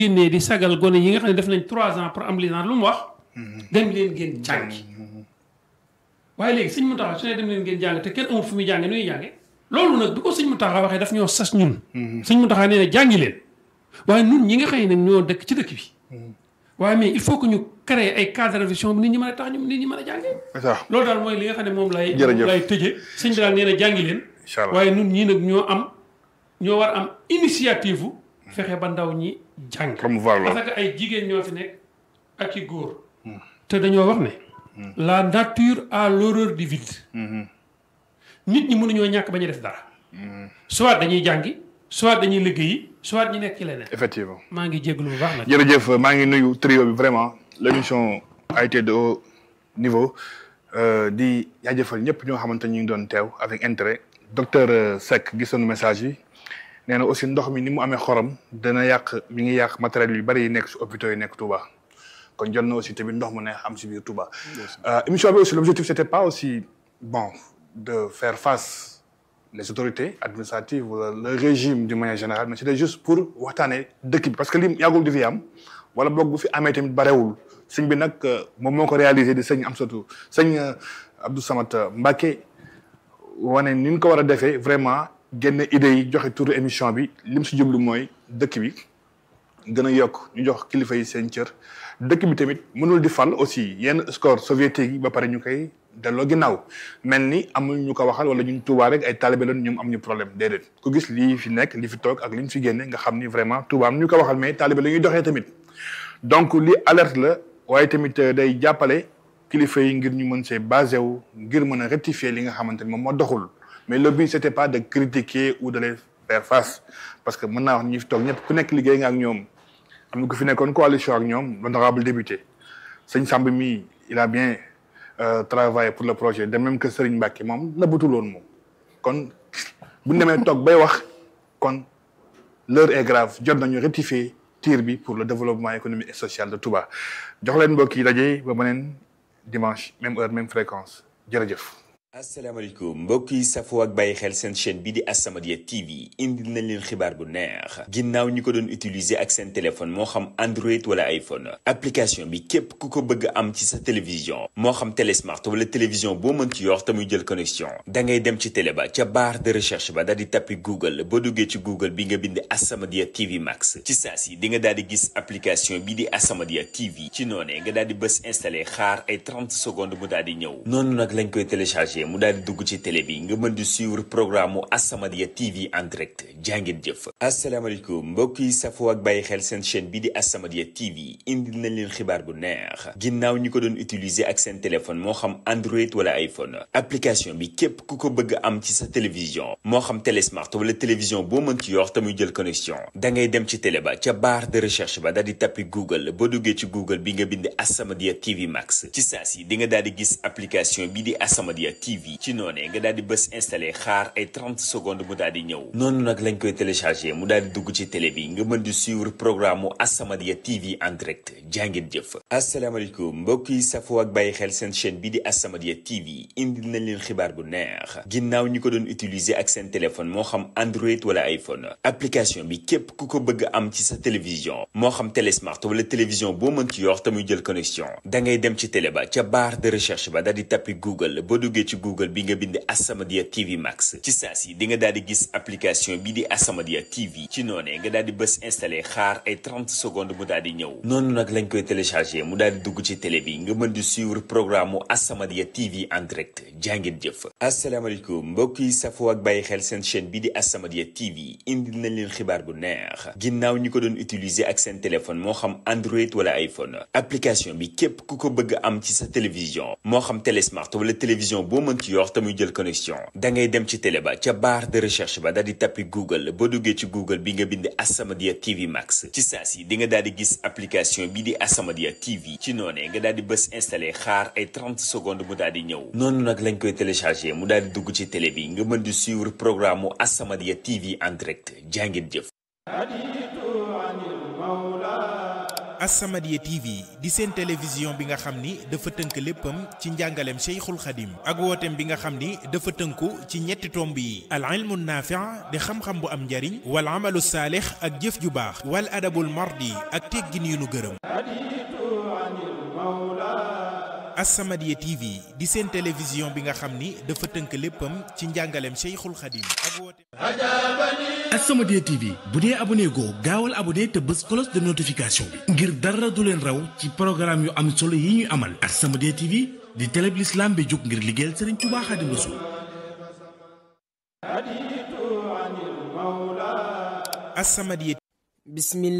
génnee di sagal gone yi nga xam ne def nañ trois ans pour am licence lu mu wax dem leen ngeen jàngi waaye léegi sëñ Mountakha su ne dem leen ngeen jàng te kenn amul fu muy jànge nuy jànge loolu nag bi ko sëñ Mountakha waxee daf ñoo sas ñun sëñ Mountakha nee na jàngi leen waaye nun ñi nga xëy nag ñoo dëkk ci dëkk bi waaye mais il faut que ñu créer ay cadre de vision bi nit ñi mën a tax ñu nit ñi mën a jànge c'est ça loolu daal mooy li nga xam ne moom lay Jërëjëf. lay tëje sëñ bi daal nee na jàngi leen incha allah waaye nun ñii nag ñoo am ñoo war am initiative u fexe ba ndaw ñi jàng promouvoir loolu parce que ay jigéen ñoo fi nekk ak i góor te dañoo wax ne la nature a l'horreur du vide nit ñi mënuñoo ñàkk bañ a def dara soit dañuy jàngi soit dañuy liggéeyi soit ñu nekk ci leneen effectivement maa ngi jégalu bu baax nag jërëjëf maa ngi nuyu trio bi vraiment l'émission a été de haut niveau euh, di jaajëfal ñëpp ñoo xamante ñu ngi doon teew avec intérêt docteur euh, Seck gisoon message yi nee na aussi ndox mi ni mu amee xorom dana yàq mi ngi yàq matériel yu bari yi nekk si hôpitaux yi nekk Touba kon jot na aussi tamit ndox mu neex am si biir Touba. Euh, émission bi aussi l'objectif c'était pas aussi bon de faire face les autorités administratives wala le régime d'une manière générale mais c'était juste pour waxtaanee dëkk bi parce que li yàggul di fi am wala boog bu fi amee tamit barewul sëñ bi nag moom moo ko réalisé di sëñ Amsatou sëñ euh, Abdou Samad Mbacké wane ni ñu ko war a defee vraiment génne idées yi joxe turu émission bi lim si jublu mooy dëkk bi gën a yokk ñu jox kilifa yi seen cër dëkk bi tamit mënul di fal aussi yenn score soviétique yi ba pare ñu koy delloo ginnaaw mel ni amul ñu ko waxal wala ñun Touba rek ay talibé lañ ñoom am ñu problème déedéet ku gis lii fi nekk li fi toog ak li ñu fi génne nga xam ni vraiment Touba am ñu ko waxal mais talibé la ñuy doxee tamit donc li alerte la waaye tamit euh, day jàppale kilifa yi ngir ñu mën see basé wu ngir mën a rectifier li nga xamante ni moom moo doxul mais le but c'était pas de critiquer ou de les faire face parce que mën naa wax ñi fi toog ñëpp ku nekk liggéey nga ak ñoom am na ku fi nekkoon coalition ak ñoom l'honorable député sëñ Samb mi il a bien euh, travaillé pour le projet de même que Serigne Mbacké moom nëbbatul woon moom kon bu ñu demee toog bay wax kon l'heure est grave jot nañu rectifier tir bi pour le développement économique et social de Touba jox leen mbokk yi daje ba beneen dimanche même heure même fréquence jërëjëf. asalaamaaleykum mbokk yi safoo ak bàyyi xel seen chaîne bi di As-Samadiyya TV indil nañ leen xibaar bu neex ginnaaw ñi ko doon utiliser ak seen téléphone moo xam Android wala iPhone application bi képp ku ko bëgg am ci sa télévision moo xam télé smart wala télévision boo mën ci yor te muy jël connexion da ngay dem ci télé ba ca barre de recherche ba daal di tappi Google boo duggee ci Google bi nga bind As-Samadiyya TV Max ci saa si di nga daal di gis application bi di As-Samadiyya TV ci noonee nga daal di bës installé xaar ay 30 secondes mu daal di ñëw noonu nag lañ koy téléchargé mu daal di dugg ci télé bi nga mën di suivre programme mu As-Samadiyya TV en direct jàngeen jëf asalaamaaleykum mbokk yi safoo ak bàyyi xel seen chaîne bi di As-Samadiyya TV indil nañ leen xibaar bu neex ginnaaw ñi ko doon utiliser ak seen téléphone moo xam Android wala iPhone application bi képp ku ko bëgg am ci sa télévision moo xam télé smart wala télévision boo mën ci yor te muy jël connexion da ngay dem ci télé ba ca barre de recherche ba daal di tappi Google boo duggee ci Google bi nga bind As-Samadiyya TV Max ci saa si di nga daal di gis application bi di As-Samadiyya TV ci noonee nga daal di bës installé xaar ay 30 secondes mu daal di ñëw noonu nag lañ koy téléchargé mu daal di dugg ci télé bi nga mën di suivre programme mu As-Samadiyya TV en direct jàngeen jëf asalaamaaleykum mbokk yi safoo ak bàyyi xel seen chaîne bi di As-Samadiyya TV indil nañ leen xibaar bu neex ginnaaw ñi ko doon utiliser ak seen téléphone moo xam Android wala iPhone application bi képp ku ko bëgg am ci sa télévision moo xam télé smart wala télévision boo mën ci yor te muy jël connexion da ngay dem ci télé ba ca barre de recherche ba daal di tappi Google boo duggee ci Google bi nga bind As-Samadiyya TV Max ci saa si di nga daal di gis application bi di As-Samadiyya TV ci noonee nga daal di bës installé xaar ay 30 secondes mu daal di ñëw noonu nag lañ koy téléchargé mu daal di dugg ci télé bi nga mën di suivre programme mu As-Samadiyya TV en direct jàngeen jëf asalaamaaleykum mbokk yi safoo ak bàyyi xel seen chaîne bi di As-Samadiyya TV indil nañ leen xibaar bu neex ginnaaw ñi ko doon utiliser ak seen téléphone moo xam Android wala iPhone application bi képp ku ko bëgg am ci sa télévision moo xam télé smart wala télévision boo mën ci yor te muy jël connexion da ngay dem ci télé ba ca barre de recherche ba daal di tappi Google boo duggee ci Google bi nga bind As-Samadiyya TV Max ci saa si di nga daal di gis application bi di As-Samadiyya TV ci noonee nga daal di bës installé xaar ay 30 secondes mu daal di ñëw noonu nag lañ koy téléchargé mu daal di dugg ci télé bi nga mën di suivre programme mu As-Samadiyya TV en direct jàngeen jëf As-Samadiyya TV di seen télévision bi nga xam ni dafa tënk léppam ci njàngaleem Cheikhul Khadim ak wooteem bi nga xam ni dafa tënku ci ñetti tomb yi al ilmu naafi' di xam-xam bu am njariñ wal amalu saalix ak jëf ju baax wal adabul mardi ak teggin yu nu gërëm As-Samadiyya TV di seen télévision bi nga xam ni dafa tënk léppam ci njàngaleem Cheikhul Khadim ak wooteem As-Samadiyya TV bu dee abonné goo gaawal abonné te bës cloche de notification bi ngir dara du leen raw ci programme yu am solo yi ñuy amal As-Samadiyya TV di télé bi l'islam bi jóg ngir liggéeyal Serigne Touba Khadim Rassoul As-Samadiyya bismillah